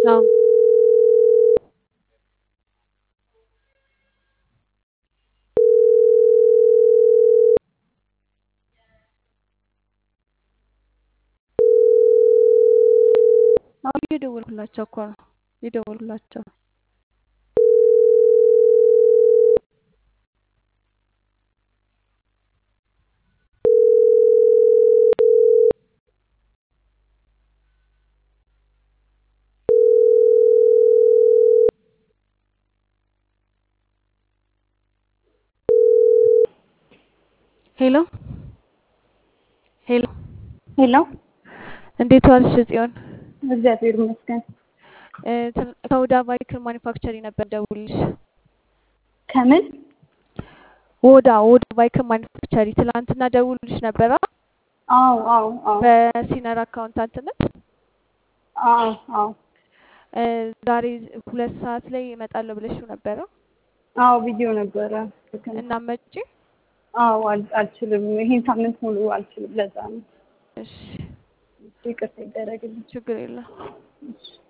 አዎ አዎ እየደወልኩላቸው እኮ ነው እየደወልኩላቸው ነው። ሄሎ ሄሎ ሄሎ እንዴት ዋልሽ ጽዮን? እግዚአብሔር ይመስገን። እ ትን- ከሁዳ ቫይክል ማኒፋክቸሪንግ ነበር ደውልሽ። ከምን ወዳ ወዳ ቫይክል ማኒፋክቸሪ ትላንትና ደውልሽ ነበራ አዎ አዎ አዎ በሲነር አካውንታንትነት አዎ አዎ እ ዛሬ ሁለት ሰዓት ላይ እመጣለሁ ብለሽው ነበረ አዎ ቪዲዮ ነበረ። ልክ ነው። እና መጪ? አዎ አል- አልችልም። ይሄን ሳምንት ሙሉ አልችልም። ለዛ ነው እሺ ይቅርታ ይደረግልኝ። ችግር የለም። እሺ